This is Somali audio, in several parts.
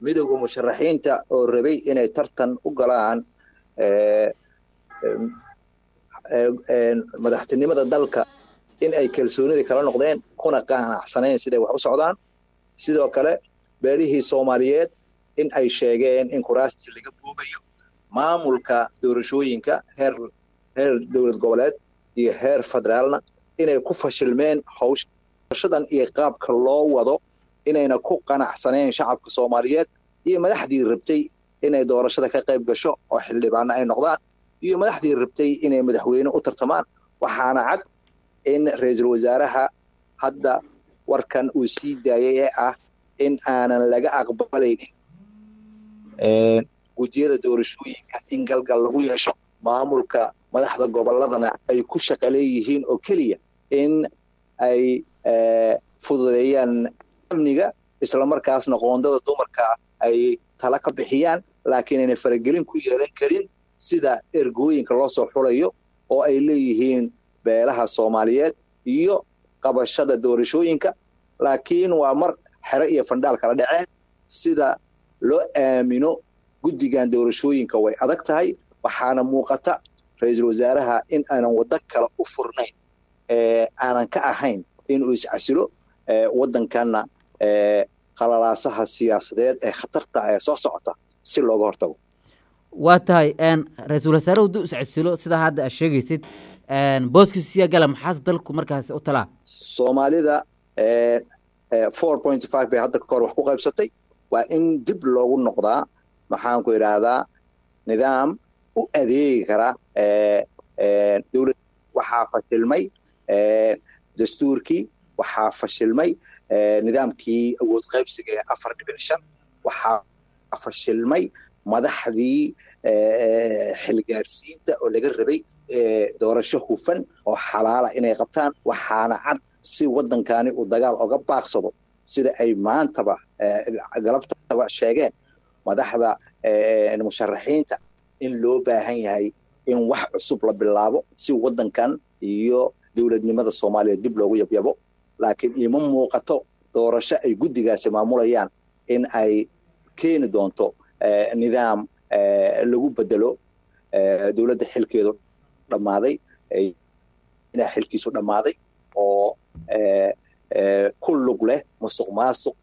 midowda musharaxiinta oo rabay inay tartan u galaan madaxtinimada dalka in ay kalsoonidii kala noqdeen kuna qanacsanayn siday wax u socdaan sidoo kale beelihii soomaaliyeed in ay sheegeen in kuraastii laga boogayo maamulka doorashooyinka heer heer dowlad goboleed iyo heer federaalna inay ku fashilmeen hawshadan iyo qaabka loo wado inayna ku qanacsanayn shacabka soomaaliyeed iyo madaxdii rabtay inay doorashada ka qayb gasho oo xildhibaano ay noqdaan iyo madaxdii rabtay inay madaxweyne u tartamaan waxaana cad in ra-iisul wasaaraha hadda warkan uu sii daayay ee ah in aanan laga aqbalaynin gudiyada doorashooyinka in galgal lagu yeesho maamulka madaxda goboladana ay ku shaqa leeyihiin oo keliya in ay fududeeyaan amniga islamarkaasna qoondada dumarka ay tala ka bixiyaan laakiin aynay faragelin ku yeelan karin sida ergooyinka loo soo xulayo oo ay leeyihiin beelaha soomaaliyeed iyo qabashada doorashooyinka laakiin waa mar xero iyo fandhaal kala dhaceen sida loo aamino guddigan doorashooyinka way adag tahay waxaana muuqata ra-iisul wasaaraha in aanan waddo kale u furnayn aanan ka ahayn inuu iscasilo waddankanna qalalaasaha siyaasadeed ee khatarta ee soo socota si looga hortago waa tahay ra-iisul wasaare hadduu iscasilo sidaa hadda aad sheegaysid booskiisa siyaa gala maxaase dalku markaas u talaa soomaalida four point five bay hadda kahor wax ku qaybsatay waa in dib loogu noqdaa maxaanku idhaahdaa nidaam u adeegi kara dowlad waxaa fashilmay dastuurkii waxaa fashilmay nidaamkii awood qaybsiga ee afar dhibic shan waxaa fashilmay madaxdii xilgaarsiinta oo laga rabay doorasho hufan oo xalaala inay qabtaan waxaana cad si waddankani uu dagaal oga baaqsado sida ay maantaba galabtaba sheegeen madaxda musharaxiinta in loo baahan yahay in wax cusub la bilaabo si waddankan iyo dowladnimada soomaaliya dib loogu yabyabo laakiin ima muuqato doorasho ay guddigaasi maamulayaan in ay keeni doonto nidaam lagu bedelo dowladda xilkeedu dhammaaday xilkiisu dhammaaday oo ku lug leh musuq maasuq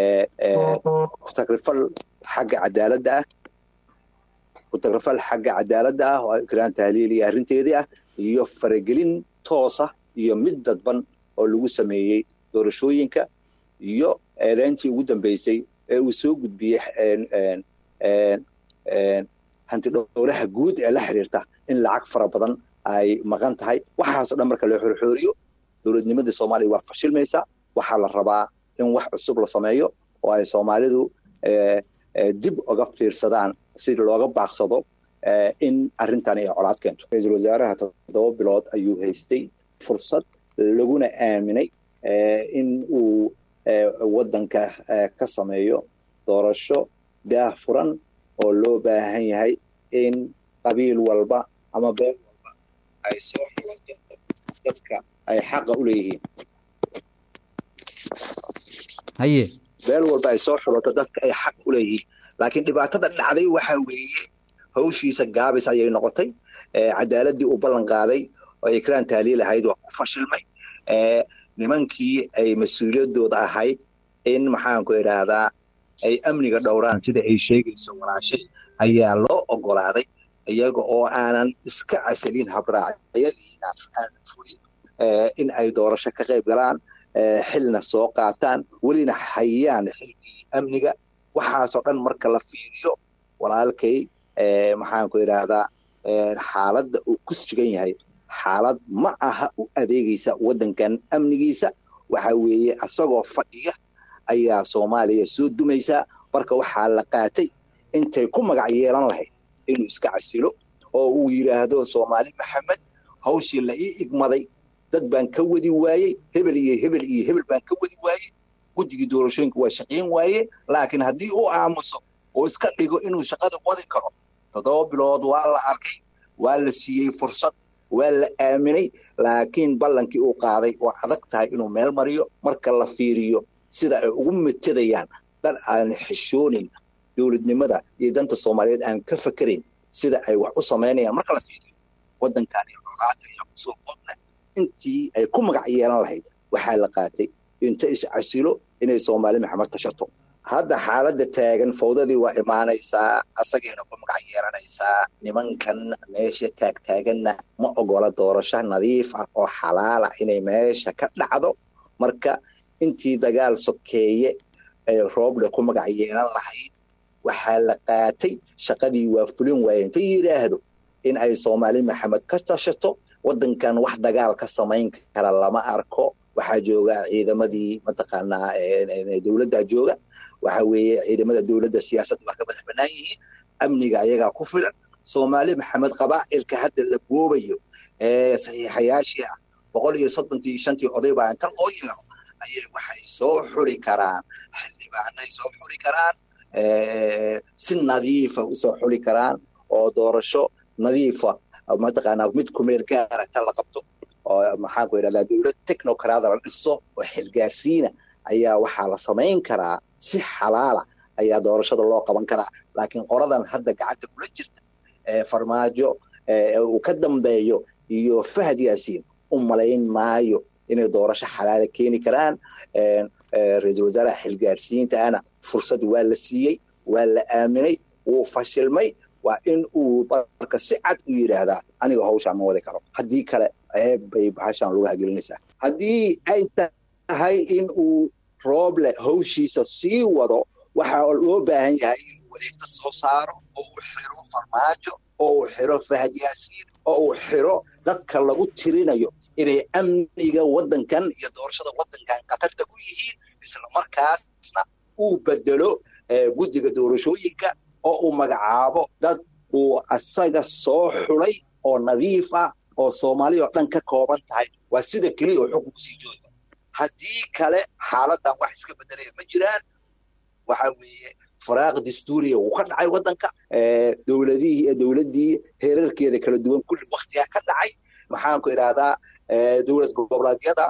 tagrifal xagga cadaaladda ah kutagrifal xagga cadaaladda ah oo ikraan tahliil iyo arrinteedii ah iyo faragelin toosa iyo mid dadban oo lagu sameeyey doorashooyinka iyo eedeyntii ugu dambeysay ee uu soo gudbiyey hantidhowlaha guud ee la xiriirta in lacag fara badan ay maqan tahay waxaasoo dhan marka loo xorxooriyo dowladnimadii soomaaliya waa fashilmaysaa waxaa la rabaa in wax cusub la sameeyo oo ay soomaalidu dib uga fiirsadaan si looga baaqsado in arrintan ay colaad keento ra-iisul wasaaraha toddoba bilood ayuu haystay fursad laguna aaminay in uu waddanka ka sameeyo doorasho daah furan oo loo baahan yahay in qabiil walba ama beel walba ay soo xulato dadka ay xaqa u leeyihiin haye beel walba ay soo xulato dadka ay xaq u leeyihiin laakiin dhibaatada dhacday waxa weeye hawshiisa gaabis ayay noqotay cadaaladii uu ballan qaaday oo ikraan tahliil ahayd waa ku fashilmay nimankii ay mas-uuliyadooda ahayd in maxaanku idhaahdaa ay amniga dhowraan sida ay sheegayso walaashay ayaa loo ogolaaday iyaga oo aanan iska casalin habraacyadiina aanan fulin in ay doorasho ka qayb galaan xilna soo qaataan welina hayaan xilkii amniga waxaasoo dhan marka la fiiriyo walaalkay maxaanku idhaahdaa xaaladda uu ku sugan yahay xaalad ma aha u adeegaysa waddankan amnigiisa waxa weeye asagoo fadhiya ayaa soomaaliya soo dumaysaa marka waxaa la qaatay intay ku magac yeelan lahayd inuu iska casilo oo uu yidhaahdo soomaali maxamed hawshii la ii igmaday dad baan ka wadi waayey hebel iyo hebel iyo hebel baan ka wadi waayey guddigii doorashooyinka waa shaqayn waaye laakiin haddii uu aamuso oo iska dhigo inuu shaqada wadi karo toddoba bilood waa la arkay waa la siiyey fursad waa la aaminay laakiin ballankii uu qaaday oo adag tahay inuu meel mariyo marka la fiiriyo sida ay ugu metadayaan dad aan xishoonin dowladnimada iyo danta soomaaliyeed aan ka fakerayn sida ay wax u samaynayaan marka la fiiriyo waddankan iyo colaada ayaa kusoo qodna intii ay ku magac yeelan lahayd waxaa la qaatay inta iscasilo inay soomaali maxamed tashato hadda xaaladda taagan fawdadii waa imaanaysaa asagayna ku magac yeelanaysaa nimankan meesha taagtaaganna ma ogola doorasho nadiif ah oo xalaala inay meesha ka dhacdo marka intii dagaal sokeeye ee rooble ku magac yeelan lahayd waxaa la qaatay shaqadii waa fulin waaye inta yidhaahdo in ay soomaali maxamed ka tashato waddankan wax dagaal ka samayn kara lama arko waxaa jooga ciidamadii mataqaanaa dowladdaa jooga waxa weeye ciidamada dowladda siyaasadda waa ka madax bannaan yihiin amniga ayagaa ku filan soomaali maxamed qabaa'ilka hadda la goobayo ee saxiixayaashii ah boqol iyo soddontii shantii oday baa inta loo yeero ayay waxay soo xuri karaan xildhibaanay soo xuri karaan si nadiifa usoo xuri karaan oo doorasho nadiifa mataqaanaa mid kumeel gaara ta la qabto oo maxaan ku idhahdaa dowlad technocrada la dhiso oo xilgaarsiina ayaa waxaa la samayn karaa si xalaala ayaa doorashada loo qaban karaa laakiin qoradan hadda gacanta kula jirta farmaajo uu ka dambeeyo iyo fahad yaasiin u malayn maayo inay doorasho xalaala keeni karaan ra-iisul wasaaraha xilgaarsiintaana fursad waa la siiyey waa la aaminay wuu fashilmay waa in uu marka si cad u yidhaahdaa aniga hawshaan ma wadi karo haddii kale ceeb bay bahashaan lagu hagelinaysaa haddii ay tahay in uu rooble hawshiisa sii wado waxaa loo baahan yahay inuu wareegta soo saaro oo uu xiro farmaajo oo uu xiro fahad yaasiin oo uu xiro dadka lagu tirinayo inay amniga waddankan iyo doorashada waddankan khatarta ku yihiin isla markaasna uu bedelo guddiga doorashooyinka oo uu magacaabo dad uu asaga soo xulay oo nadiif ah oo soomaali oo dhan ka kooban tahay waa sida keliya oo xukunku sii jooga haddii kale xaaladan wax iska bedelaya ma jiraan waxa weeye faraaq dastuuriya wuu ka dhacay waddanka dowladihii dowladdii heerarkeeda kala duwan kulli waktigaa ka dhacay maxaanku idhaahdaa dowlad goboleedyada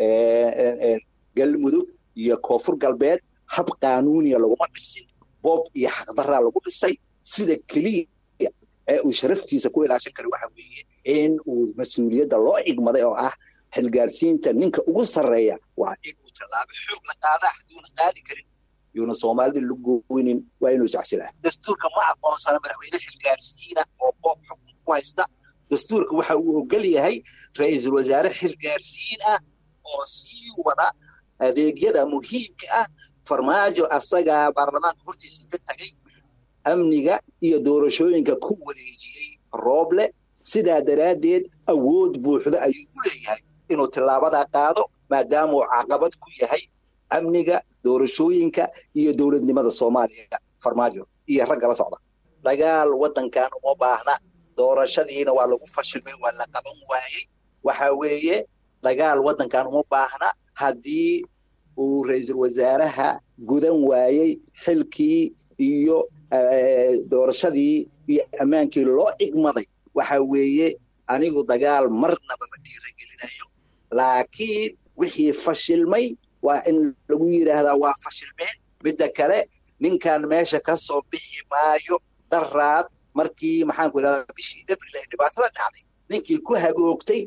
galmudug iyo koonfur galbeed hab qaanuuniya laguma dhisin boob iyo xaqdaraa lagu dhisay sida keliya ee uu sharaftiisa ku ilaashan kara waxa weeye in uu mas-uuliyadda loo igmaday oo ah xilgaarsiinta ninka ugu sarreeya waa inuu tallaabo xoog la qaadaa haduuna qaadi karin yuuna soomaalida la gooynin waa inuu isacsilaa dastuurka ma aqoonsana madaxweyne xilgaarsiina oo boob xukun ku haysta dastuurka waxa uu ogol yahay ra-iisul wasaare xilgaarsiin ah oo sii wada adeegyada muhiimka ah farmaajo asagaa baarlamaanka hortiisa ka tagay amniga iyo doorashooyinka ku wareejiyey rooble sidaa daraaddeed awood buuxda ayuu u leeyahay inuu tillaabadaa qaado maadaama uu caqabad ku yahay amniga doorashooyinka iyo dowladnimada soomaaliya farmaajo iyo ragga la socda dagaal waddankan uma baahna doorashadiina waa lagu fashilmay waa la qaban waayey waxa weeye dagaal waddankan uma baahna haddii uu ra-iisul wasaaraha gudan waayey xilkii iyo doorashadii iyo ammaankii loo igmaday waxa weeye anigu dagaal marnaba ma dhiiragelinayo laakiin wixii fashilmay waa in lagu yidhaahdaa waa fashilmeen midda kale ninkan meesha ka soo bixi maayo daraad markii maxaanku idhahdaa bishii abril ay dhibaatada dhacday ninkii ku hagoogtay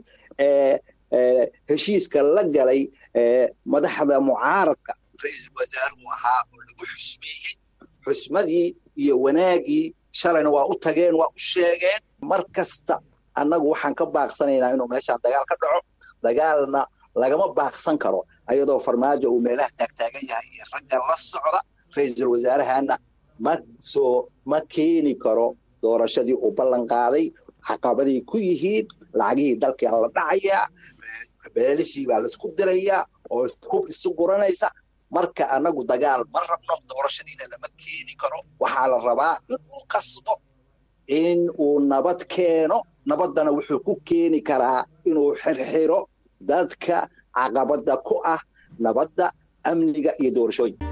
heshiiska la galay madaxda mucaaradka ra-iisul wasaaruhu ahaa oo lagu xusmeeyey xusmadii iyo wanaagii shalayna waa u tageen waa u sheegeen mar kasta annagu waxaan ka baaqsanaynaa inuu meeshaan dagaal ka dhaco dagaalna lagama baaqsan karo ayadoo farmaajo uu meelaha taagtaagan yahay iyo ragga la socda ra-iisul wasaarahana ma soo ma keeni karo doorashadii uu ballan qaaday caqabaday ku yihiin lacagihii dalkii la dhacayaa beelishii baa laisku dirayaa oo hub isu guranaysa marka annagu dagaal ma rabno doorashadiina lama keeni karo waxaa la rabaa inuu qasbo in uu nabad keeno nabaddana wuxuu ku keeni karaa inuu xirxiro dadka caqabadda ku ah nabadda amniga iyo doorashooyinka